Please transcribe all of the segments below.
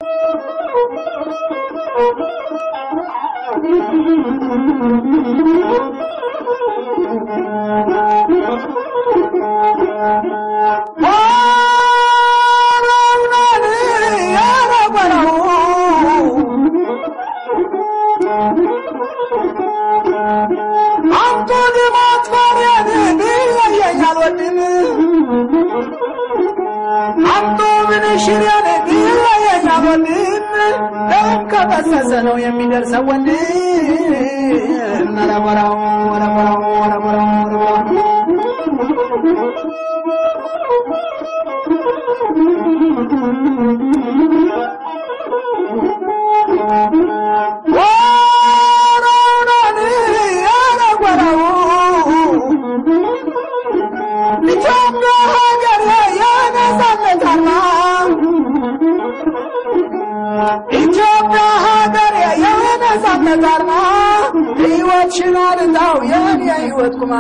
ከፈሰሰ ነው የሚደርሰው ወንድም ረበራው ረበራው ረበራው ኢትዮጵያ ሀገር የነጻነት አርማ ኢትዮጵያ ሀገር የነጻነት አርማ ሕይወት ሽኗል እዛው የኔ የሕይወት ቁማ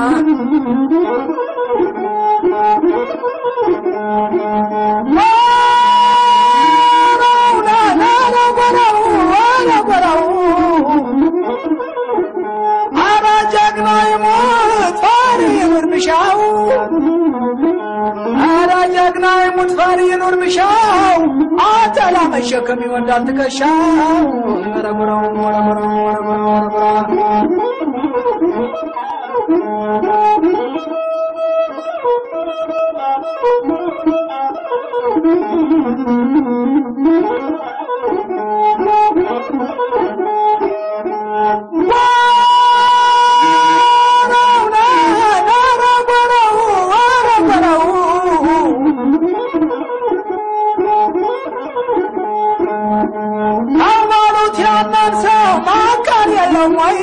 አረ ጀግና ይሙት ፈሪ ይኑር ምሻው አረ ጀግና ይሙት ፈሪ ይኑር ምሻው አተላ መሸከም ይወዳል ትከሻው ረብረው ረብረው ረብረው ረብረው ሃይማኖት ያለን ሰው ማካን የለም ወይ?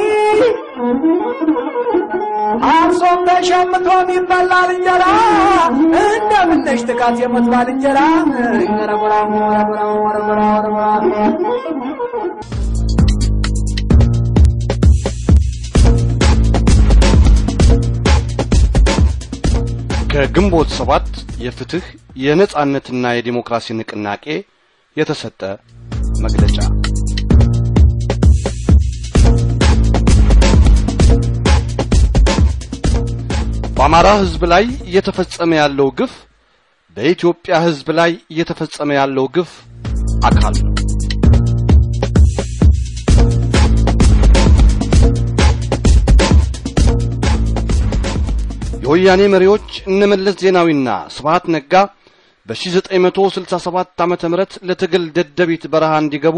አርሶም ተሸምቶም ይበላል እንጀራ እንደምነሽ ጥቃት የምትባል እንጀራ ረብራው ረብራው ረብራው ረብራው ከግንቦት ሰባት የፍትህ የነጻነትና የዲሞክራሲ ንቅናቄ የተሰጠ መግለጫ በአማራ ሕዝብ ላይ እየተፈጸመ ያለው ግፍ በኢትዮጵያ ሕዝብ ላይ እየተፈጸመ ያለው ግፍ አካል ነው። የወያኔ መሪዎች እነ መለስ ዜናዊና ስብሃት ነጋ በ1967 ዓመተ ምህረት ለትግል ደደቢት በረሃ እንዲገቡ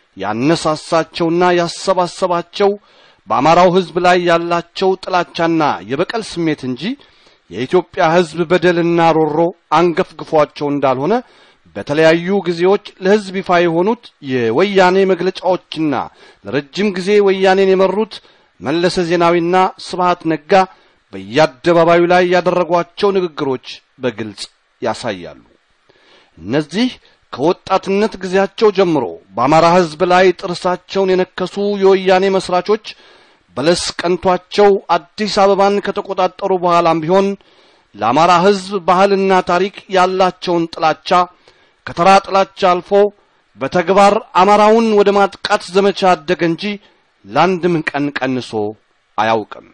ያነሳሳቸውና ያሰባሰባቸው በአማራው ሕዝብ ላይ ያላቸው ጥላቻና የበቀል ስሜት እንጂ የኢትዮጵያ ሕዝብ በደልና ሮሮ አንገፍግፏቸው እንዳልሆነ በተለያዩ ጊዜዎች ለሕዝብ ይፋ የሆኑት የወያኔ መግለጫዎችና ለረጅም ጊዜ ወያኔን የመሩት መለሰ ዜናዊና ስብሃት ነጋ በየአደባባዩ ላይ ያደረጓቸው ንግግሮች በግልጽ ያሳያሉ። እነዚህ ከወጣትነት ጊዜያቸው ጀምሮ በአማራ ሕዝብ ላይ ጥርሳቸውን የነከሱ የወያኔ መስራቾች በለስ ቀንቷቸው አዲስ አበባን ከተቆጣጠሩ በኋላም ቢሆን ለአማራ ሕዝብ ባህልና ታሪክ ያላቸውን ጥላቻ ከተራ ጥላቻ አልፎ በተግባር አማራውን ወደ ማጥቃት ዘመቻ አደገ እንጂ ለአንድም ቀን ቀንሶ አያውቅም።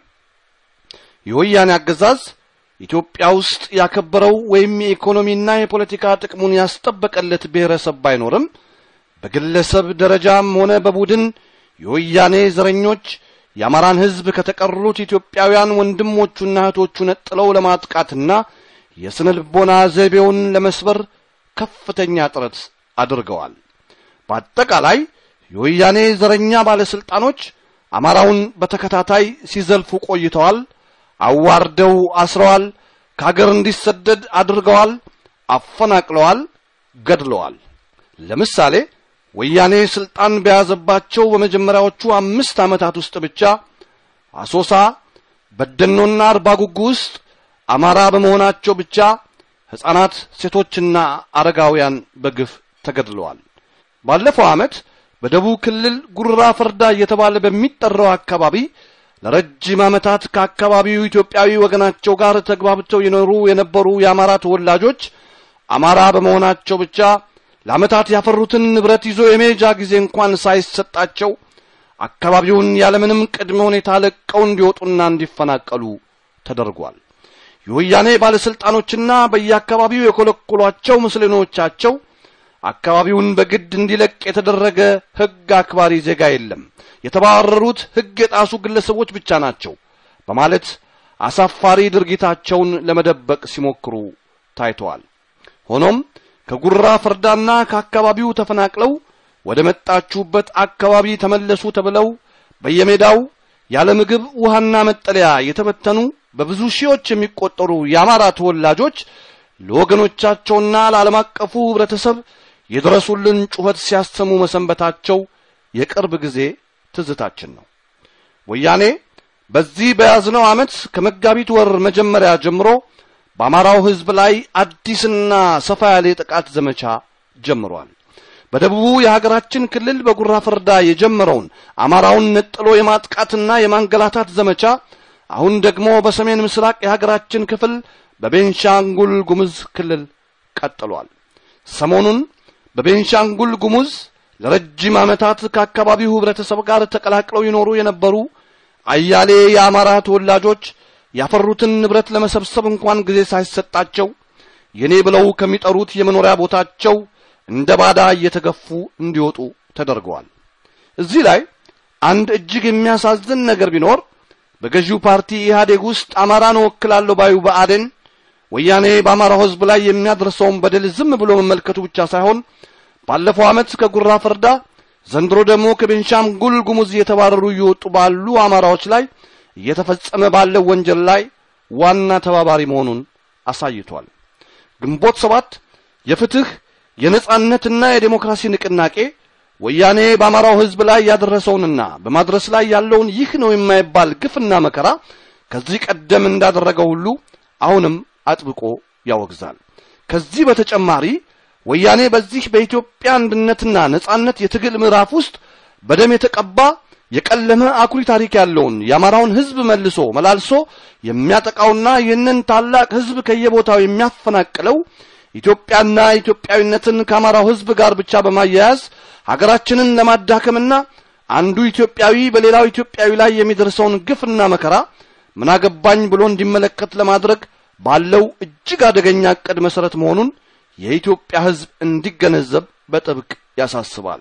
የወያኔ አገዛዝ ኢትዮጵያ ውስጥ ያከበረው ወይም የኢኮኖሚና የፖለቲካ ጥቅሙን ያስጠበቀለት ብሔረሰብ ባይኖርም በግለሰብ ደረጃም ሆነ በቡድን የወያኔ ዘረኞች የአማራን ሕዝብ ከተቀሩት ኢትዮጵያውያን ወንድሞቹና እህቶቹ ነጥለው ለማጥቃትና የስነ ልቦና ዘይቤውን ለመስበር ከፍተኛ ጥረት አድርገዋል። በአጠቃላይ የወያኔ ዘረኛ ባለስልጣኖች አማራውን በተከታታይ ሲዘልፉ ቆይተዋል። አዋርደው አስረዋል። ከሀገር እንዲሰደድ አድርገዋል። አፈናቅለዋል፣ ገድለዋል። ለምሳሌ ወያኔ ስልጣን በያዘባቸው በመጀመሪያዎቹ አምስት ዓመታት ውስጥ ብቻ አሶሳ፣ በደኖና አርባ ጉጉ ውስጥ አማራ በመሆናቸው ብቻ ሕፃናት፣ ሴቶችና አረጋውያን በግፍ ተገድለዋል። ባለፈው ዓመት በደቡብ ክልል ጉራ ፈርዳ እየተባለ በሚጠራው አካባቢ ለረጅም ዓመታት ከአካባቢው ኢትዮጵያዊ ወገናቸው ጋር ተግባብተው የኖሩ የነበሩ የአማራ ተወላጆች አማራ በመሆናቸው ብቻ ለዓመታት ያፈሩትን ንብረት ይዞ የመሄጃ ጊዜ እንኳን ሳይሰጣቸው አካባቢውን ያለምንም ቅድመ ሁኔታ ለቀው እንዲወጡና እንዲፈናቀሉ ተደርጓል። የወያኔ ባለሥልጣኖችና በየአካባቢው የኮለኮሏቸው ምስለኔዎቻቸው አካባቢውን በግድ እንዲለቅ የተደረገ ሕግ አክባሪ ዜጋ የለም፣ የተባረሩት ሕግ የጣሱ ግለሰቦች ብቻ ናቸው በማለት አሳፋሪ ድርጊታቸውን ለመደበቅ ሲሞክሩ ታይተዋል። ሆኖም ከጉራ ፈርዳና ከአካባቢው ተፈናቅለው ወደ መጣችሁበት አካባቢ ተመለሱ ተብለው በየሜዳው ያለ ምግብ ውሃና መጠለያ የተበተኑ በብዙ ሺዎች የሚቆጠሩ የአማራ ተወላጆች ለወገኖቻቸውና ለዓለም አቀፉ ኅብረተሰብ የድረሱልን ጩኸት ሲያሰሙ መሰንበታቸው የቅርብ ጊዜ ትዝታችን ነው። ወያኔ በዚህ በያዝነው ዓመት ከመጋቢት ወር መጀመሪያ ጀምሮ በአማራው ሕዝብ ላይ አዲስና ሰፋ ያለ የጥቃት ዘመቻ ጀምሯል። በደቡቡ የሀገራችን ክልል በጉራ ፈርዳ የጀመረውን አማራውን ነጥሎ የማጥቃትና የማንገላታት ዘመቻ አሁን ደግሞ በሰሜን ምስራቅ የሀገራችን ክፍል በቤንሻንጉል ጉሙዝ ክልል ቀጥሏል። ሰሞኑን በቤንሻንጉል ጉሙዝ ለረጅም ዓመታት ከአካባቢው ኅብረተሰብ ጋር ተቀላቅለው ይኖሩ የነበሩ አያሌ የአማራ ተወላጆች ያፈሩትን ንብረት ለመሰብሰብ እንኳን ጊዜ ሳይሰጣቸው የኔ ብለው ከሚጠሩት የመኖሪያ ቦታቸው እንደ ባዳ እየተገፉ እንዲወጡ ተደርገዋል። እዚህ ላይ አንድ እጅግ የሚያሳዝን ነገር ቢኖር በገዢው ፓርቲ ኢህአዴግ ውስጥ አማራን እወክላለሁ ባዩ ብአዴን ወያኔ በአማራው ሕዝብ ላይ የሚያደርሰውን በደል ዝም ብሎ መመልከቱ ብቻ ሳይሆን ባለፈው ዓመት ከጉራ ፈርዳ ዘንድሮ ደግሞ ከቤንሻንጉል ጉሙዝ እየተባረሩ እየወጡ ባሉ አማራዎች ላይ እየተፈጸመ ባለው ወንጀል ላይ ዋና ተባባሪ መሆኑን አሳይቷል። ግንቦት ሰባት የፍትህ የነጻነትና የዴሞክራሲ ንቅናቄ ወያኔ በአማራው ሕዝብ ላይ ያደረሰውንና በማድረስ ላይ ያለውን ይህ ነው የማይባል ግፍና መከራ ከዚህ ቀደም እንዳደረገው ሁሉ አሁንም አጥብቆ ያወግዛል። ከዚህ በተጨማሪ ወያኔ በዚህ በኢትዮጵያ አንድነትና ነጻነት የትግል ምዕራፍ ውስጥ በደም የተቀባ የቀለመ አኩሪ ታሪክ ያለውን የአማራውን ሕዝብ መልሶ መላልሶ የሚያጠቃውና ይህንን ታላቅ ሕዝብ ከየቦታው የሚያፈናቅለው ኢትዮጵያና ኢትዮጵያዊነትን ከአማራው ሕዝብ ጋር ብቻ በማያያዝ ሀገራችንን ለማዳከምና አንዱ ኢትዮጵያዊ በሌላው ኢትዮጵያዊ ላይ የሚደርሰውን ግፍና መከራ ምናገባኝ ብሎ እንዲመለከት ለማድረግ ባለው እጅግ አደገኛ ዕቅድ መሠረት መሆኑን የኢትዮጵያ ሕዝብ እንዲገነዘብ በጥብቅ ያሳስባል።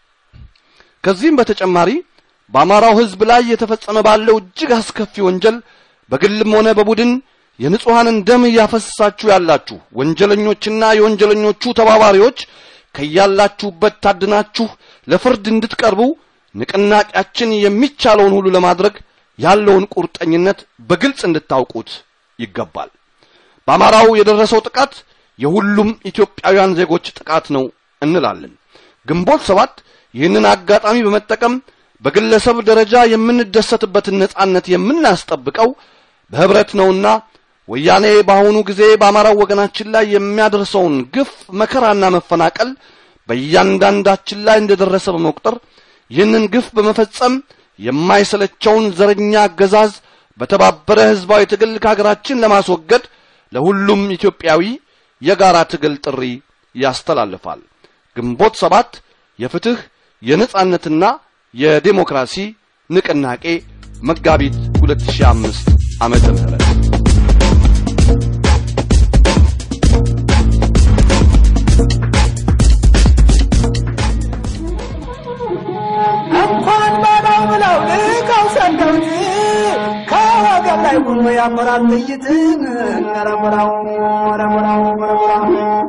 ከዚህም በተጨማሪ በአማራው ሕዝብ ላይ የተፈጸመ ባለው እጅግ አስከፊ ወንጀል በግልም ሆነ በቡድን የንጹሐንን ደም እያፈሰሳችሁ ያላችሁ ወንጀለኞችና የወንጀለኞቹ ተባባሪዎች ከያላችሁበት ታድናችሁ ለፍርድ እንድትቀርቡ ንቅናቄያችን የሚቻለውን ሁሉ ለማድረግ ያለውን ቁርጠኝነት በግልጽ እንድታውቁት ይገባል። በአማራው የደረሰው ጥቃት የሁሉም ኢትዮጵያውያን ዜጎች ጥቃት ነው እንላለን። ግንቦት ሰባት ይህንን አጋጣሚ በመጠቀም በግለሰብ ደረጃ የምንደሰትበትን ነጻነት የምናስጠብቀው በህብረት ነውና ወያኔ በአሁኑ ጊዜ በአማራው ወገናችን ላይ የሚያደርሰውን ግፍ፣ መከራና መፈናቀል በእያንዳንዳችን ላይ እንደደረሰ በመቁጠር ይህንን ግፍ በመፈጸም የማይሰለቸውን ዘረኛ አገዛዝ በተባበረ ህዝባዊ ትግል ከሀገራችን ለማስወገድ ለሁሉም ኢትዮጵያዊ የጋራ ትግል ጥሪ ያስተላልፋል። ግንቦት ሰባት የፍትህ የነጻነትና የዴሞክራሲ ንቅናቄ መጋቢት 2005 ዓመተ ምህረት እንኳን ባዳው ብለው ልከው ሰደውት ከወገብ ላይ ሁሉ ያበራል ጥይት ረበራው ረበራው ረበራው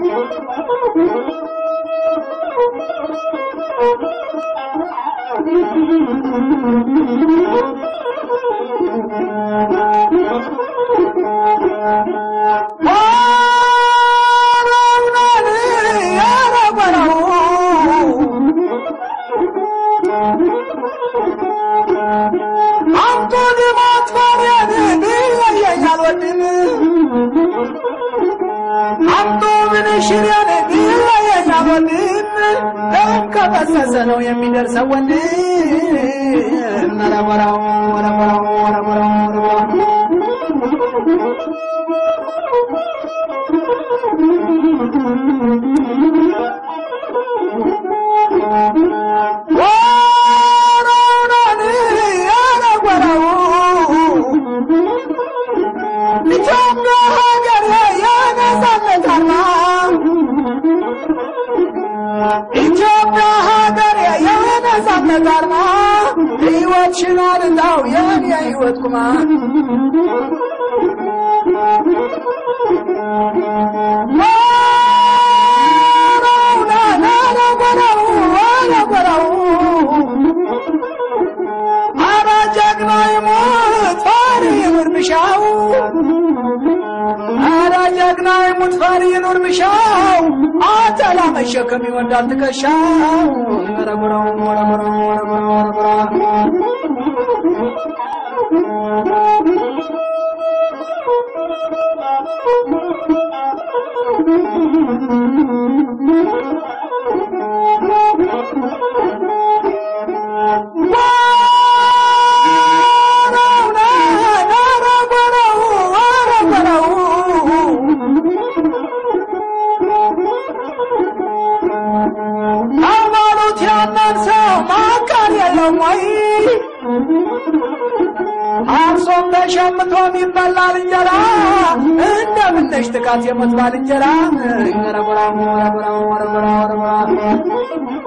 አንቱ ልማት ባሪያን ቢለየኝ አልወድም አንቱ ምን ሽሪያን ቢለየኝ አልወድም ደም ከፈሰሰ ነው የሚደርሰው ወንድም ረበራው ረበራው ረበራው ረበራው ኢትዮጵያ ሀገር የነጻነት አርማ ሕይወት ሽኗል እንዳው የኔ ሕይወት ቁማ አረ ጀግና ይሙት ፈሪ ይኑር ምሻው አረ ጀግና ይሙት ፈሪ ይኑር ምሻው አተላ መሸከም ይወዳል ትከሻው ረጉረው ረጉረው ረጉረው ሃይማኖት ያለን ሰው ማቃል የለም ወይ? አርሶም ተሸምቶም ይበላል እንጀራ እንደምነሽ ጥቃት የሞት ባልንጀራ ረጉራው ረጉራው ረጉራው ረጉራው